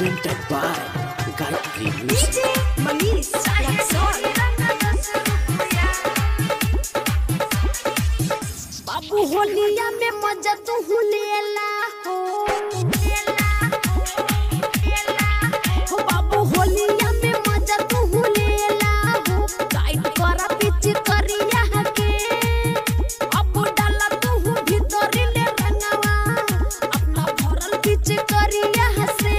presented by Gayatri Music. DJ Manish Raxol. बाबू होलिया में मजा तू लेला हो हो बाबू होलिया में मजा तू लेला हो टाइट करा पिच करिया के अब डाला तू भीतर ले रंगवा अपना भरल पिच करिया से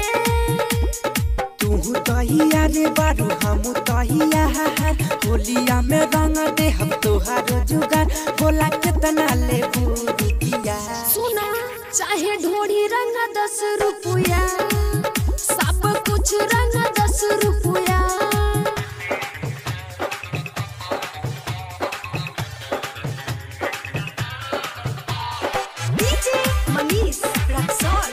तू तहिया रे बारू हम तहिया होलिया में रंग दे हम तोहार जुगार बोला कितना ले बुरुकिया सुना चाहे ढोड़ी रंग दस रुपया सब कुछ रंग दस रुपया डीजे मनीष रक्सौल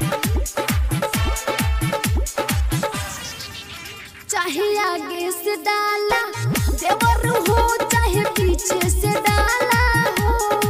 चाहे आगे से डाला देवर हो चाहे पीछे से डाला हो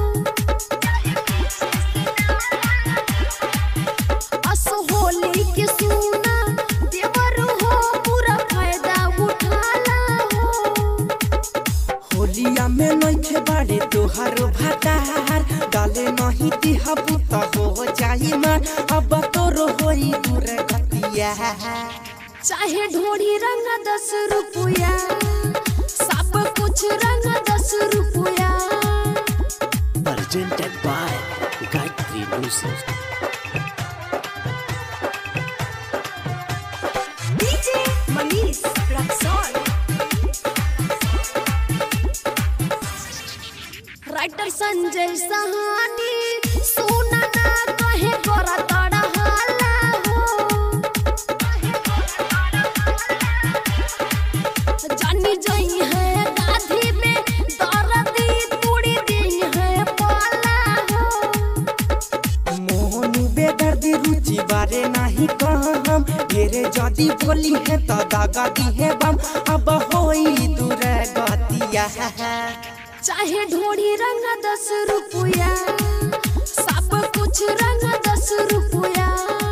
असहोली के सुना देवर हो पूरा फायदा उठाला हो होलिया में नइखे बाड़े तोहार भातार डाले नहीं दिहबू त हो जाई मार अब तोरो होई दूर गतिया चाहे ढोड़ी रंग दस रुपया सब कुछ रंग दस रुपया Presented by Gayatri Music. DJ Manish Raxaul writer Sanjay Sahani सोना ना कहे करा तड़ा हाला हो जानी जाई है गाधी में दर्दी तोड़ी दी है पाला हो मोहनु बेदर्दी रुचि बारे नाही कहम ढेरे जदी बोली है त दागा दी है बम अब होई दूर गतिया चाहे ढोड़ी रंग दस रुपया सब कुछ रंग दस रुपया